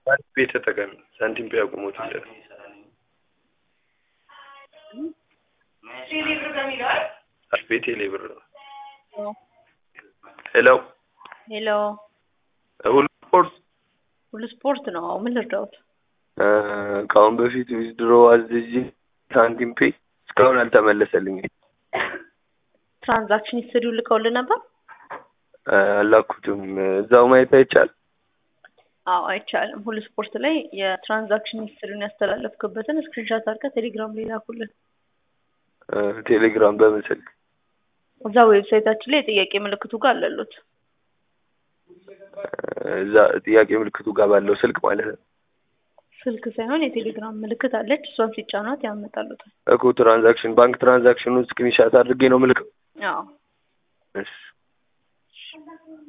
ሳንቲም ፔ ተጠቀሚ። ሳንቲም ፔ አቁሙት ይላል። አስቤ ቴሌ ብር ነው። ሄሎ ሄሎ ሁሉ ስፖርት ሁሉ ስፖርት ነው። ምን ልርዳውት? እ፣ ከአሁን በፊት ዊዝድሮ አዝዤ ሳንቲም ፔ እስካሁን አልተመለሰልኝም። ትራንዛክሽን ሂስትሪው ልከውልን ነበር? እ፣ አላኩትም። እዛው ማየት አይቻል። አዎ አይቻልም። ሁሉ ስፖርት ላይ የትራንዛክሽን ሂስትሪውን ያስተላለፍክበትን ስክሪንሻት አድርገህ ቴሌግራም ላይ ላኩልን። እ፣ ቴሌግራም በምን ስልክ? እዛ ዌብሳይታችን ላይ የጥያቄ ምልክቱ ጋር አለሉት። እዛ ጥያቄ ምልክቱ ጋር ባለው ስልክ ማለት ነው ስልክ ሳይሆን የቴሌግራም ምልክት አለች። እሷን ሲጫኗት ያመጣሉታል። እኮ ትራንዛክሽን ባንክ ትራንዛክሽኑን ስክሪንሻት አድርጌ ነው ምልክ አዎ እሺ